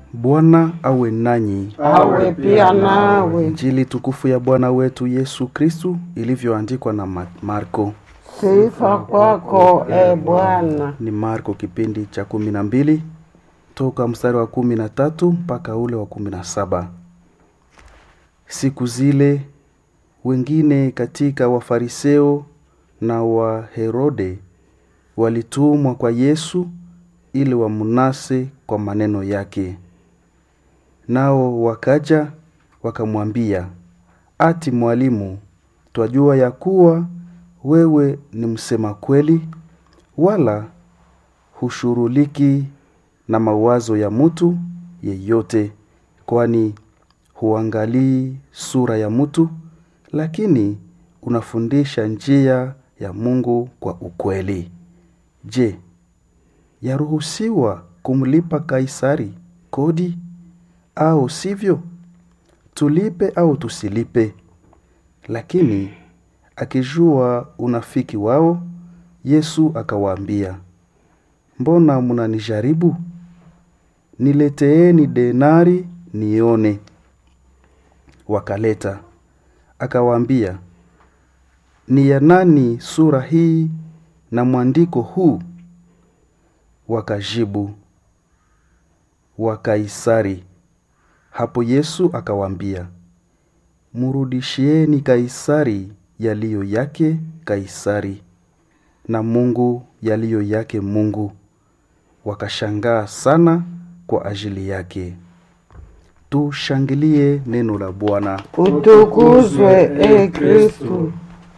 Bwana awe nanyi. awe pia nawe. Injili tukufu ya Bwana wetu Yesu Kristu ilivyoandikwa na Ma- Marko. Sifa kwako e Bwana. Ni Marko kipindi cha kumi na mbili toka mstari wa kumi na tatu mpaka ule wa kumi na saba. Siku zile wengine katika Wafariseo na Waherode walitumwa kwa Yesu ili wamnase kwa maneno yake. Nao wakaja wakamwambia, ati mwalimu, twajua ya kuwa wewe ni msema kweli, wala hushuruliki na mawazo ya mtu yeyote, kwani huangalii sura ya mtu, lakini unafundisha njia ya Mungu kwa ukweli. Je, yaruhusiwa kumlipa Kaisari kodi au sivyo? Tulipe au tusilipe? Lakini akijua unafiki wao, Yesu akawaambia, mbona mnanijaribu? Nileteeni denari nione. Wakaleta. Akawaambia, ni ya nani sura hii na mwandiko huu? Wakajibu, wa Kaisari. Hapo Yesu akawaambia, murudishieni Kaisari yaliyo yake Kaisari, na Mungu yaliyo yake Mungu. Wakashangaa sana kwa ajili yake. Tushangilie neno la Bwana. Utukuzwe e Kristu.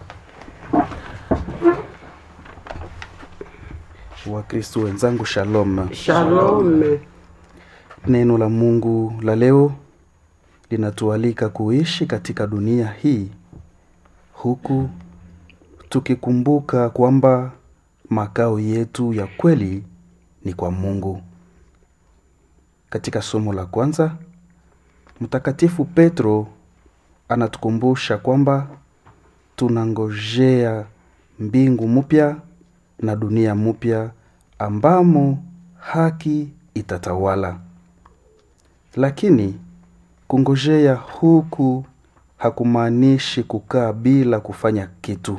Wakristo wenzangu, shalom. Shalome. Neno la Mungu la leo linatualika kuishi katika dunia hii huku tukikumbuka kwamba makao yetu ya kweli ni kwa Mungu. Katika somo la kwanza, Mtakatifu Petro anatukumbusha kwamba tunangojea mbingu mpya na dunia mpya ambamo haki itatawala. Lakini kungojea huku hakumaanishi kukaa bila kufanya kitu.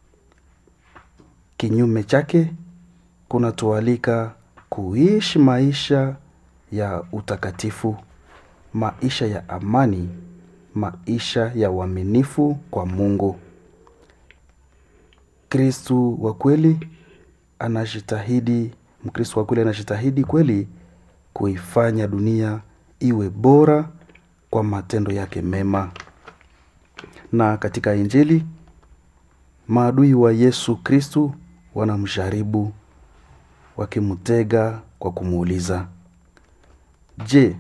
Kinyume chake, kunatualika kuishi maisha ya utakatifu, maisha ya amani, maisha ya uaminifu kwa Mungu. Kristu wa kweli anajitahidi, Mkristu wa kweli anajitahidi kweli kuifanya dunia iwe bora kwa matendo yake mema. Na katika Injili maadui wa Yesu Kristu wanamjaribu wakimtega kwa kumuuliza, je,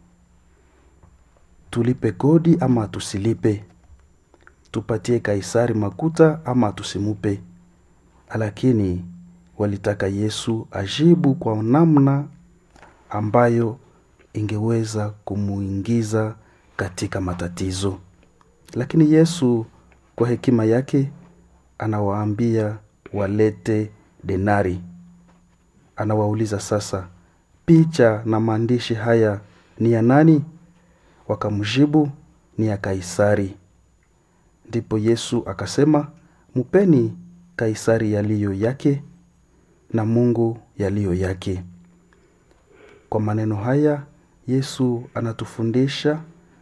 tulipe kodi ama tusilipe? Tupatie Kaisari makuta ama tusimupe? Lakini walitaka Yesu ajibu kwa namna ambayo ingeweza kumuingiza katika matatizo. Lakini Yesu kwa hekima yake anawaambia walete denari. Anawauliza sasa, picha na maandishi haya ni ya nani? Wakamjibu, ni ya Kaisari. Ndipo Yesu akasema, mupeni Kaisari yaliyo yake na Mungu yaliyo yake. Kwa maneno haya Yesu anatufundisha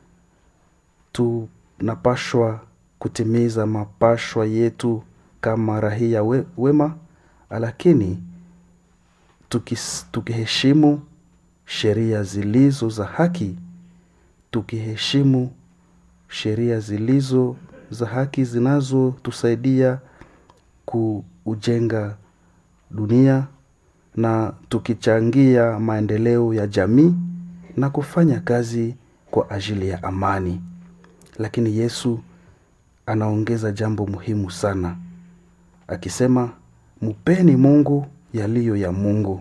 tunapashwa kutimiza mapashwa yetu kama rahia we, wema, lakini tukis, tukiheshimu sheria zilizo za haki, tukiheshimu sheria zilizo za haki zinazotusaidia kuujenga dunia na tukichangia maendeleo ya jamii na kufanya kazi kwa ajili ya amani. Lakini Yesu anaongeza jambo muhimu sana akisema, mupeni Mungu yaliyo ya Mungu.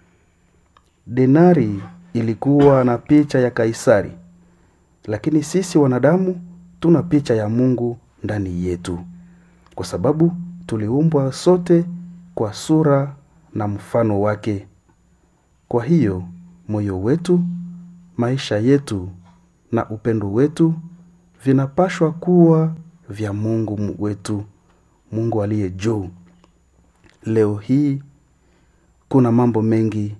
Denari ilikuwa na picha ya Kaisari, lakini sisi wanadamu tuna picha ya Mungu ndani yetu, kwa sababu tuliumbwa sote kwa sura na mfano wake. Kwa hiyo moyo wetu, maisha yetu na upendo wetu vinapashwa kuwa vya Mungu wetu, Mungu aliye juu. Leo hii kuna mambo mengi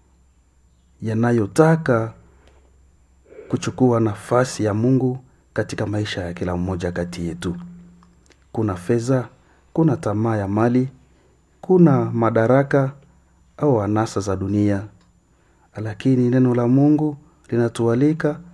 yanayotaka kuchukua nafasi ya Mungu katika maisha ya kila mmoja kati yetu. Kuna fedha, kuna tamaa ya mali, kuna madaraka au anasa za dunia, lakini neno la Mungu linatualika